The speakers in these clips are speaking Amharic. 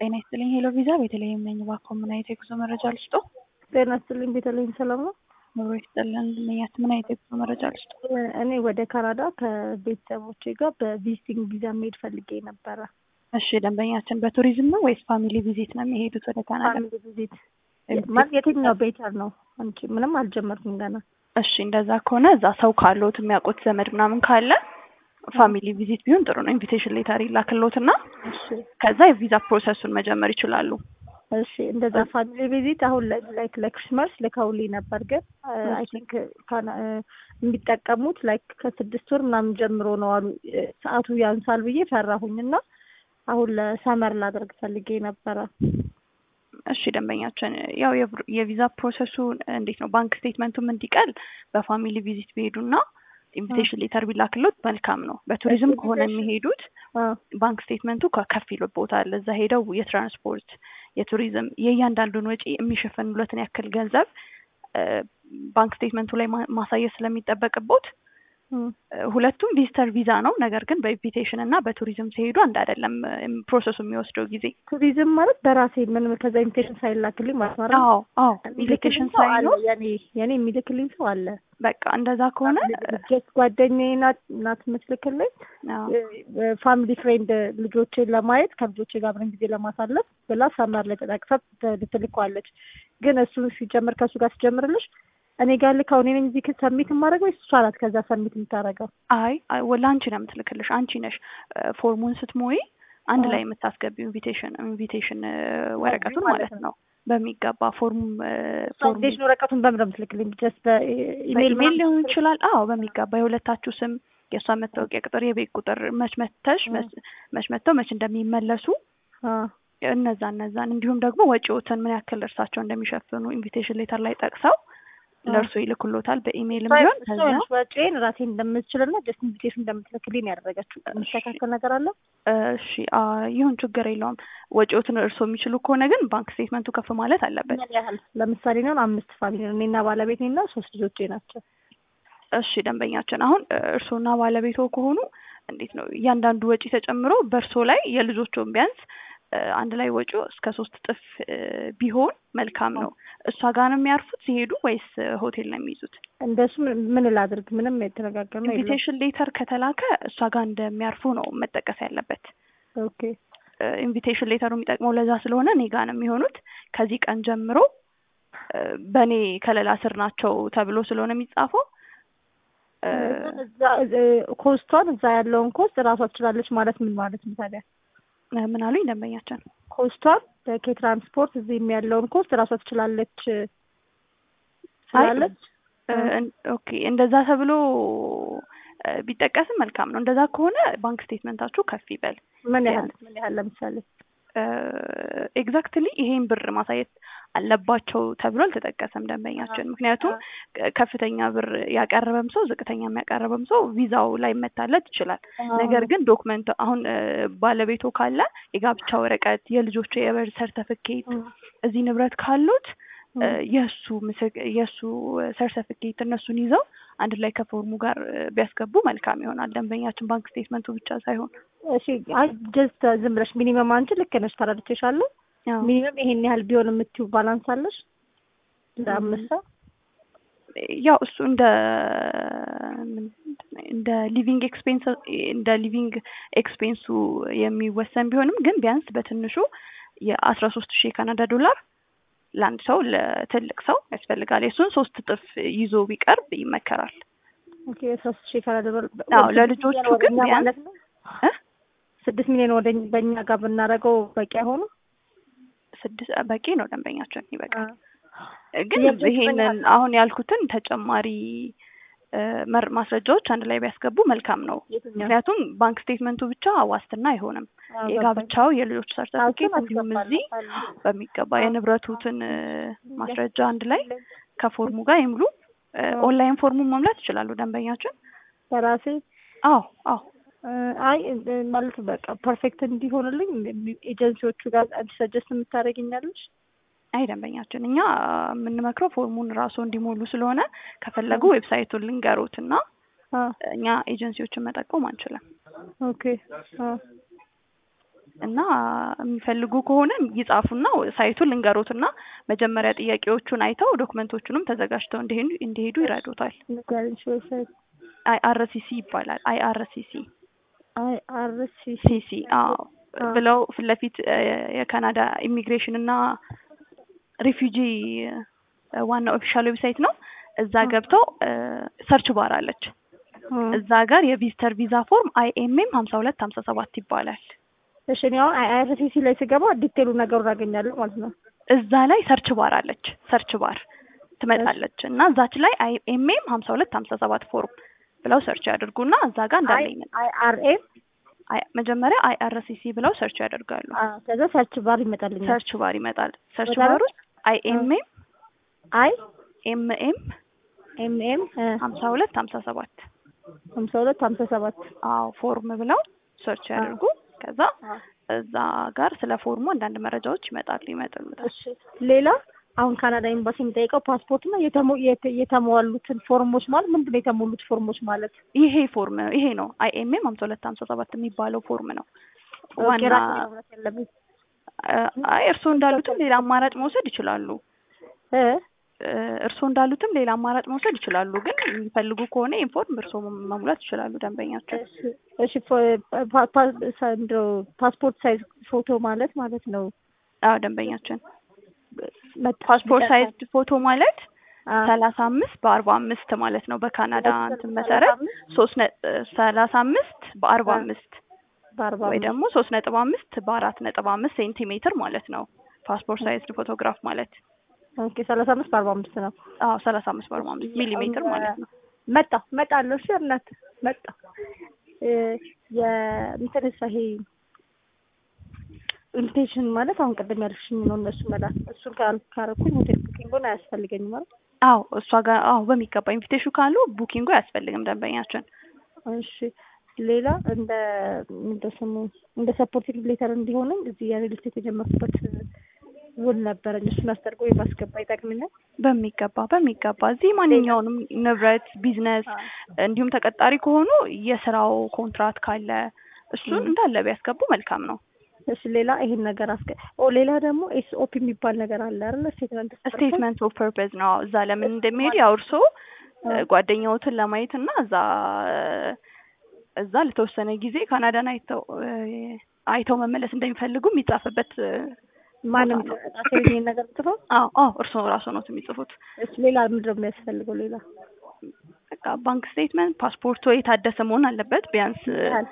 ጤና ይስጥልኝ ሄሎ ቪዛ ቤተልሔም ነኝ። እባክዎ ምን አይነት የጉዞ መረጃ ልስጦ? ጤና ይስጥልኝ ቤተልሔም ሰላም ነው? ኑሮ ይስጥልን ልመኛት ምን አይነት የጉዞ መረጃ ልስጦ? እኔ ወደ ካናዳ ከቤተሰቦቼ ጋር በቪዚቲንግ ቪዛ መሄድ ፈልጌ ነበረ። እሺ ደንበኛችን በቱሪዝም ነው ወይስ ፋሚሊ ቪዚት ነው የሚሄዱት ወደ ካናዳ? ፋሚሊ ቪዚት ማለት የትኛው ቤተር ነው? አንቺ ምንም አልጀመርኩም ገና። እሺ እንደዛ ከሆነ እዛ ሰው ካለዎት የሚያውቁት ዘመድ ምናምን ካለ ፋሚሊ ቪዚት ቢሆን ጥሩ ነው። ኢንቪቴሽን ሌተር ይላክልዎትና እሺ ከዛ የቪዛ ፕሮሰሱን መጀመር ይችላሉ። እሺ እንደዛ ፋሚሊ ቪዚት አሁን ላይክ ለክሪስማስ ልከውልኝ ነበር፣ ግን አይ ቲንክ የሚጠቀሙት ላይክ ከስድስት ወር ምናምን ጀምሮ ነው አሉ። ሰዓቱ ያንሳል ብዬ ፈራሁኝና አሁን ለሰመር ላደርግ ፈልጌ ነበረ። እሺ ደንበኛችን ያው የቪዛ ፕሮሰሱ እንዴት ነው? ባንክ ስቴትመንቱም እንዲቀል በፋሚሊ ቪዚት ቢሄዱና ኢንቪቴሽን ሌተር ቢላክሎት መልካም ነው። በቱሪዝም ከሆነ የሚሄዱት ባንክ ስቴትመንቱ ከፍ ይልቦታል። እዛ ሄደው የትራንስፖርት የቱሪዝም የእያንዳንዱን ወጪ የሚሸፈኑለትን ያክል ገንዘብ ባንክ ስቴትመንቱ ላይ ማሳየት ስለሚጠበቅቦት ሁለቱም ቪዚተር ቪዛ ነው። ነገር ግን በኢንቪቴሽን እና በቱሪዝም ሲሄዱ አንድ አይደለም ፕሮሰሱ የሚወስደው ጊዜ። ቱሪዝም ማለት በራሴ ምንም ከዛ ኢንቪቴሽን ሳይላክልኝ ማለት ነው። አዎ አዎ፣ ኢንቪቴሽን ሳይኖር የኔ የኔ የሚልክልኝ ሰው አለ። በቃ እንደዛ ከሆነ ጀስት ጓደኛዬ ናት ናት የምትልክልኝ ፋሚሊ ፍሬንድ ልጆቼን ለማየት ከልጆቼ ጋር አብረን ጊዜ ለማሳለፍ ብላ ሰመር ላይ ተጠቅሳ ልትልኳለች። ግን እሱን ሲጀምር ከእሱ ጋር ሲጀምርልሽ እኔ ጋር ልካው እኔ ነኝ እዚህ ሰሚት የማደርገው ወይስ እሷ ናት ከዛ ሰሚት የምታደርገው? አይ ለአንቺ ነው የምትልክልሽ። አንቺ ነሽ ፎርሙን ስትሞይ አንድ ላይ የምታስገቢው ኢንቪቴሽን ኢንቪቴሽን ወረቀቱን ማለት ነው በሚገባ ፎርሙም ኢንቪቴሽን ወረቀቱን በምን ነው የምትልክልኝ? ጀስት በኢሜል ኢሜል ሊሆን ይችላል። አዎ በሚገባ የሁለታችሁ ስም፣ የእሷ መታወቂያ ቁጥር፣ የቤት ቁጥር መች መተሽ መች መተው መች እንደሚመለሱ እነዛ እነዛን እንዲሁም ደግሞ ወጪዎትን ምን ያክል እርሳቸው እንደሚሸፍኑ ኢንቪቴሽን ሌተር ላይ ጠቅሰው ለእርሶ ይልኩሎታል በኢሜይልም ቢሆን ከዛ ወጪን ራሴ እንደምትችልና ጀስት ኢንቪቴሽን እንደምትልክልኝ ያደረገችው የሚስተካከል ነገር አለ? እሺ ይሁን ችግር የለውም። ወጪዎትን እርሶ የሚችሉ ከሆነ ግን ባንክ ስቴትመንቱ ከፍ ማለት አለበት። ምን ያህል? ለምሳሌ ነው አምስት ፋሚሊ ነው እኔና ባለቤቴና ሶስት ልጆቼ ናቸው። እሺ ደንበኛችን አሁን እርሶና ባለቤቶ ከሆኑ እንዴት ነው እያንዳንዱ ወጪ ተጨምሮ በእርሶ ላይ የልጆቹን ቢያንስ አንድ ላይ ወጪው እስከ ሶስት እጥፍ ቢሆን መልካም ነው። እሷ ጋር ነው የሚያርፉት ሲሄዱ ወይስ ሆቴል ነው የሚይዙት? እንደሱ ምን ላድርግ? ምንም የተነጋገር ነው። ኢንቪቴሽን ሌተር ከተላከ እሷ ጋር እንደሚያርፉ ነው መጠቀስ ያለበት። ኦኬ ኢንቪቴሽን ሌተሩ የሚጠቅመው ለዛ ስለሆነ እኔ ጋር ነው የሚሆኑት። ከዚህ ቀን ጀምሮ በእኔ ከለላ ስር ናቸው ተብሎ ስለሆነ የሚጻፈው ኮስቷን እዛ ያለውን ኮስት እራሷ ትችላለች ማለት ምን ማለት ነው ታዲያ? ምን አሉኝ ደንበኛችን? ኮስቷን ከትራንስፖርት እዚህም ያለውን ኮስት እራሷ ትችላለች ትችላለች። ኦኬ እንደዛ ተብሎ ቢጠቀስም መልካም ነው። እንደዛ ከሆነ ባንክ ስቴትመንታችሁ ከፍ ይበል። ምን ያህል ምን ያህል ለምሳሌ ኤግዛክትሊ ይሄን ብር ማሳየት አለባቸው ተብሎ አልተጠቀሰም ደንበኛችን። ምክንያቱም ከፍተኛ ብር ያቀረበም ሰው ዝቅተኛ የሚያቀረበም ሰው ቪዛው ላይ መታለት ይችላል። ነገር ግን ዶክመንት አሁን ባለቤቶ ካለ የጋብቻ ወረቀት፣ የልጆቹ የበርዝ ሰርተፍኬት እዚህ ንብረት ካሉት የእሱ ምስክ የእሱ ሰርተፍኬት እነሱን ይዘው አንድ ላይ ከፎርሙ ጋር ቢያስገቡ መልካም ይሆናል። ደንበኛችን ባንክ ስቴትመንቱ ብቻ ሳይሆን እሺ፣ አይ ጀስት ዝም ብለሽ ሚኒመም አንቺ ልክ ነሽ፣ ተረድቼሻለሁ። ሚኒመም ይሄን ያህል ቢሆን የምትይው ባላንስ አለሽ ለአምስት ሰው? ያው እሱ እንደ እንደ ሊቪንግ ኤክስፔንስ እንደ ሊቪንግ ኤክስፔንሱ የሚወሰን ቢሆንም ግን ቢያንስ በትንሹ የአስራ ሶስት ሺህ የካናዳ ዶላር ለአንድ ሰው ለትልቅ ሰው ያስፈልጋል። የእሱን ሶስት እጥፍ ይዞ ቢቀርብ ይመከራል። ኦኬ ሶስት ሺህ ካናዳ ዶላር አዎ፣ ለልጆቹ ግን ቢያንስ ስድስት ሚሊዮን ወደ በእኛ ጋር ብናደርገው በቂ አይሆንም? ስድስት በቂ ነው ደንበኛችን ይበቃል። ግን ይሄንን አሁን ያልኩትን ተጨማሪ ማስረጃዎች አንድ ላይ ቢያስገቡ መልካም ነው። ምክንያቱም ባንክ ስቴትመንቱ ብቻ ዋስትና አይሆንም። የጋብቻው የልጆች ሰርተፊኬት እንዲሁም እዚህ በሚገባ የንብረቱትን ማስረጃ አንድ ላይ ከፎርሙ ጋር ይምሉ። ኦንላይን ፎርሙን መሙላት ይችላሉ ደንበኛችን በራሴ አዎ አዎ አይ ማለት በቃ ፐርፌክት እንዲሆንልኝ ኤጀንሲዎቹ ጋር ሰጀስት የምታደርግኛለች? አይ ደንበኛችን እኛ የምንመክረው ፎርሙን ራሱ እንዲሞሉ ስለሆነ ከፈለጉ ዌብሳይቱን ልንገሩት እና እኛ ኤጀንሲዎችን መጠቆም አንችልም። ኦኬ እና የሚፈልጉ ከሆነ ይጻፉና ሳይቱን ልንገሮትና መጀመሪያ ጥያቄዎቹን አይተው ዶክመንቶቹንም ተዘጋጅተው እንዲሄዱ እንዲሄዱ ይረዱታል። ንገሪኝ ዌብሳይት አይ አር ሲ ሲ ይባላል። አይ አር ሲ ሲ አይ አር ሲ ሲ ሲ አዎ ብለው ፊት ለፊት የካናዳ ኢሚግሬሽን እና ሪፊውጂ ዋና ኦፊሻል ዌብሳይት ነው። እዛ ገብተው ሰርች ባር አለች። እዛ ጋር የቪዚተር ቪዛ ፎርም አይኤምኤም ሀምሳ ሁለት ሀምሳ ሰባት ይባላል። እሺ እኔ አሁን አይአርሲሲ ላይ ስገባ ዲቴሉ ነገሩን አገኛለሁ ማለት ነው። እዛ ላይ ሰርች ባር አለች። ሰርች ባር ትመጣለች እና እዛች ላይ አይኤምኤም ሀምሳ ሁለት ሀምሳ ሰባት ፎርም ብለው ሰርች ያድርጉና እዛ ጋር እንዳለኝ አይአርኤም መጀመሪያ አይአርሲሲ ብለው ሰርች ያደርጋሉ። ከዛ ሰርች ባር ይመጣልኛል። ሰርች ባር ይመጣል። ሰርች ባር ውስጥ አይኤምኤም አይ ኤምኤም ኤምኤም ሀምሳ ሁለት ሀምሳ ሰባት ሀምሳ ሁለት ሀምሳ ሰባት አዎ ፎርም ብለው ሰርች ያደርጉ። ከዛ እዛ ጋር ስለ ፎርሙ አንዳንድ መረጃዎች ይመጣሉ ይመጣሉታል። እሺ ሌላ አሁን ካናዳ ኤምባሲ የሚጠይቀው ፓስፖርት እና የተሟሉትን ፎርሞች ማለት ምንድን ነው? የተሞሉት ፎርሞች ማለት ይሄ ፎርም ይሄ ነው። አይኤምኤም ሀምሳ ሁለት ሀምሳ ሰባት የሚባለው ፎርም ነው። ዋና አይ እርስዎ እንዳሉትም ሌላ አማራጭ መውሰድ ይችላሉ። እርስዎ እንዳሉትም ሌላ አማራጭ መውሰድ ይችላሉ። ግን የሚፈልጉ ከሆነ ኢንፎርም እርስዎ መሙላት ይችላሉ ደንበኛቸው። እሺ ፓስፖርት ሳይዝ ፎቶ ማለት ማለት ነው። አዎ ደንበኛችን ፓስፖርት ሳይዝ ፎቶ ማለት ሰላሳ አምስት በአርባ አምስት ማለት ነው። በካናዳ እንትን መሰረት ሶስት ሰላሳ አምስት በአርባ አምስት ወይ ደግሞ ሶስት ነጥብ አምስት በአራት ነጥብ አምስት ሴንቲሜትር ማለት ነው። ፓስፖርት ሳይዝ ፎቶግራፍ ማለት ኦኬ ሰላሳ አምስት በአርባ አምስት ነው። አዎ ሰላሳ አምስት በአርባ አምስት ሚሊሜትር ማለት ነው። መጣ መጣለሁ። እሺ እናት መጣ የእንትን ይሄ ኢንቪቴሽን ማለት አሁን ቅድም ያልሽኝ ነው። እነሱ መላክ እሱን ካረኩኝ ሆቴል ቡኪንጉን አያስፈልገኝም ማለት አዎ እሷ ጋር አዎ በሚገባ ኢንቪቴሽን ካሉ ቡኪንጉ አያስፈልግም ደንበኛችን። እሺ ሌላ እንደ እንደ ስሙ እንደ ሰፖርቲንግ ሌተር እንዲሆንም እዚህ የሪል ስቴት የጀመርኩበት ውል ነበረኝ። እሱን አስደርጎ የማስገባ ይጠቅምኛል። በሚገባ በሚገባ እዚህ ማንኛውንም ንብረት፣ ቢዝነስ እንዲሁም ተቀጣሪ ከሆኑ የስራው ኮንትራት ካለ እሱን እንዳለ ቢያስገቡ መልካም ነው። እሺ ሌላ ይሄን ነገር አስገ ኦ ሌላ ደግሞ ኤስኦፒ የሚባል ነገር አለ አይደል? ስቴትመንት ስቴትመንት ኦፍ ፐርፐዝ ነው። እዛ ለምን እንደሚሄድ ያው እርሶ ጓደኛዎትን ለማየት እና እዛ እዛ ለተወሰነ ጊዜ ካናዳን አይተው አይተው መመለስ እንደሚፈልጉ የሚጻፍበት ማንም ይሄን ነገር ጽፈው? አዎ አዎ እርሶ ራሱ ነው የሚጽፉት። እሺ ሌላ ምንድን ነው የሚያስፈልገው? ሌላ በቃ ባንክ ስቴትመንት፣ ፓስፖርቱ የታደሰ መሆን አለበት ቢያንስ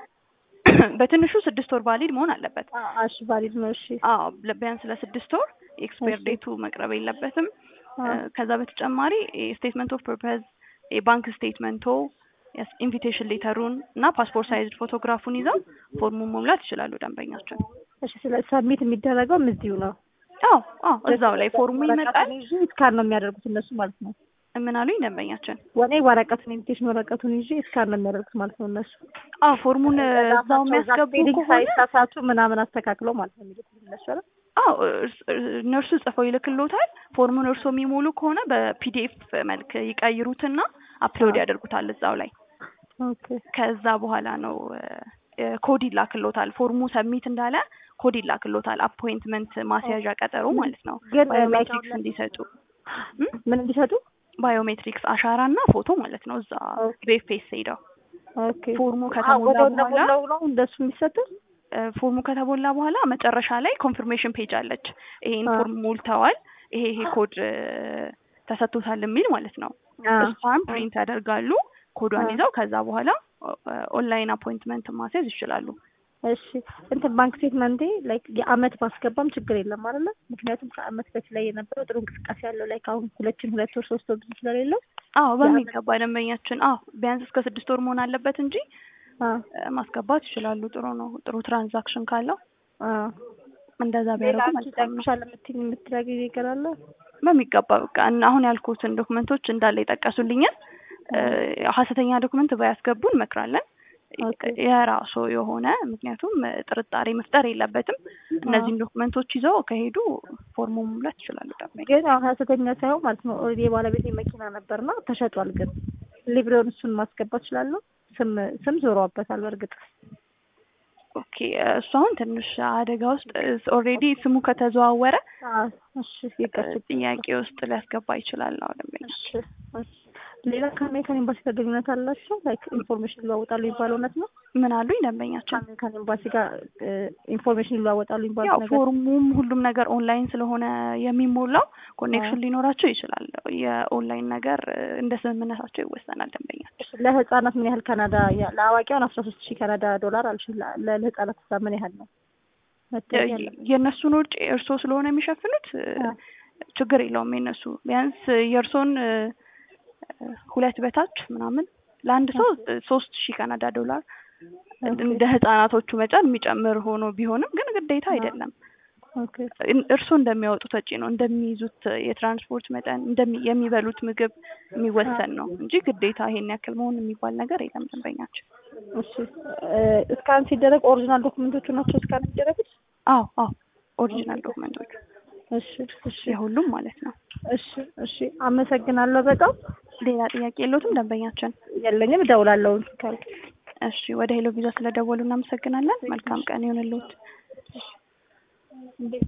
በትንሹ ስድስት ወር ቫሊድ መሆን አለበት። እሺ ቫሊድ ነው። እሺ አዎ ቢያንስ ለስድስት ወር ኤክስፓየር ዴቱ መቅረብ የለበትም። ከዛ በተጨማሪ ስቴትመንት ኦፍ ፐርፐዝ የባንክ ስቴትመንቶ ኢንቪቴሽን ሌተሩን እና ፓስፖርት ሳይዝ ፎቶግራፉን ይዘው ፎርሙን መሙላት ይችላሉ ደንበኛችን። እሺ ስለ ሰሚት የሚደረገው እዚሁ ነው? አዎ አዎ እዛው ላይ ፎርሙ ይመጣል። ስካን ነው የሚያደርጉት እነሱ ማለት ነው። ምን አሉኝ ደንበኛችን? ወኔ ወረቀቱን ኢንቪቴሽን ወረቀቱን ይዤ ስካን ነው የሚያደርጉት ማለት ነው እነሱ። አዎ ፎርሙን እዛው የሚያስገቡ ከሆነ ሳይሳሳቱ ምናምን አስተካክለው ማለት ነው የሚልኩት እነሱ አይደል? አዎ እነርሱ ጽፈው ይልክልዎታል። ፎርሙን እርሶ የሚሞሉ ከሆነ በፒዲኤፍ መልክ ይቀይሩትና አፕሎድ ያደርጉታል እዛው ላይ። ከዛ በኋላ ነው ኮድ ይላክልዎታል። ፎርሙ ሰሚት እንዳለ ኮድ ይላክልዎታል። አፖይንትመንት ማስያዣ ቀጠሮ ማለት ነው። ግን ባዮሜትሪክስ እንዲሰጡ ምን እንዲሰጡ ባዮሜትሪክስ አሻራ እና ፎቶ ማለት ነው። እዛ ቤፌስ ሄደው ኦኬ ፎርሙ ከተሞላ በኋላ ነው እንደሱ የሚሰጠው። ፎርሙ ከተሞላ በኋላ መጨረሻ ላይ ኮንፊርሜሽን ፔጅ አለች። ይሄን ፎርም ሞልተዋል፣ ይሄ ይሄ ኮድ ተሰጥቶታል የሚል ማለት ነው። እሷን ፕሪንት ያደርጋሉ ኮዷን ይዘው ከዛ በኋላ ኦንላይን አፖይንትመንት ማስያዝ ይችላሉ። እሺ እንትን ባንክ ስቴትመንቴ ላይክ የአመት ባስገባም ችግር የለም አይደለ? ምክንያቱም ከአመት በፊት ላይ የነበረው ጥሩ እንቅስቃሴ ያለው ላይክ አሁን ሁለችን ሁለት ወር ሶስት ወር ብዙ ስለሌለው አዎ በሚገባ ደንበኛችን አዎ ቢያንስ እስከ ስድስት ወር መሆን አለበት እንጂ ማስገባት ይችላሉ። ጥሩ ነው። ጥሩ ትራንዛክሽን ካለው እንደዛ ቢያደርጉ መልካም ነው። ሻለ የምትይኝ የምትረጊ ነገር አለ? በሚገባ በቃ አሁን ያልኩትን ዶክመንቶች እንዳለ የጠቀሱልኝን ሀሰተኛ ዶክመንት ባያስገቡ እንመክራለን። የራሱ የሆነ ምክንያቱም ጥርጣሬ መፍጠር የለበትም። እነዚህም ዶክመንቶች ይዘው ከሄዱ ፎርሙ መሙላት ይችላሉ። ደንበኛ ግን አሁን ሀሰተኛ ሳይሆን ማለት ነው ኦልሬዲ የባለቤት መኪና ነበርና ተሸጧል። ግን ሊብሬውን እሱን ማስገባት እችላለሁ። ስም ስም ዞረዋበታል። በእርግጥ ኦኬ እሱ አሁን ትንሽ አደጋ ውስጥ ኦልሬዲ ስሙ ከተዘዋወረ አዎ፣ እሺ ይቅር ጥያቄ ውስጥ ሊያስገባ ይችላል ነው ደንበኛ እሺ እሺ። ሌላ ከአሜሪካን ኤምባሲ ጋር ግንኙነት አላቸው? ላይክ ኢንፎርሜሽን ይለዋወጣሉ የሚባለው እውነት ነው? ምን አሉኝ ደንበኛችን ከአሜሪካን ኤምባሲ ጋር ኢንፎርሜሽን ይለዋወጣሉ ያው የሚባለው ነገር ፎርሙም ሁሉም ነገር ኦንላይን ስለሆነ የሚሞላው ኮኔክሽን ሊኖራቸው ይችላል። የኦንላይን ነገር እንደ ስምምነታቸው ይወሰናል። ደንበኛችን እሺ፣ ለህጻናት ምን ያህል ካናዳ ያ- ለአዋቂውን አስራ ሶስት ሺህ ካናዳ ዶላር አልሽ ለ- ለህጻናት ሳ ምን ያህል ነው? መታየት ያለበት? የእነሱን ውጭ እርስዎ ስለሆነ የሚሸፍኑት አዎ። ችግር የለውም። የነሱ ቢያንስ የእርሶን ሁለት በታች ምናምን ለአንድ ሰው ሶስት ሺህ ካናዳ ዶላር እንደ ህጻናቶቹ መጠን የሚጨምር ሆኖ ቢሆንም ግን ግዴታ አይደለም። ኦኬ እርስዎ እንደሚያወጡት ወጪ ነው እንደሚይዙት የትራንስፖርት መጠን እንደሚ- የሚበሉት ምግብ የሚወሰን ነው እንጂ ግዴታ ይሄን ያክል መሆን የሚባል ነገር የለም። ደንበኛችን እሺ እስካን ሲደረግ ኦሪጂናል ዶክመንቶቹ ናቸው እስካን ሲደረጉት? አዎ አዎ ኦሪጂናል ዶክመንቶች እሺ እሺ የሁሉም ማለት ነው። እሺ እሺ አመሰግናለሁ በጣም ሌላ ጥያቄ የለዎትም ደንበኛችን? የለኝም እደውላለሁ ካልክ እሺ ወደ ሄሎ ቪዛ ስለደወሉ እናመሰግናለን። መልካም ቀን ይሁንልዎት።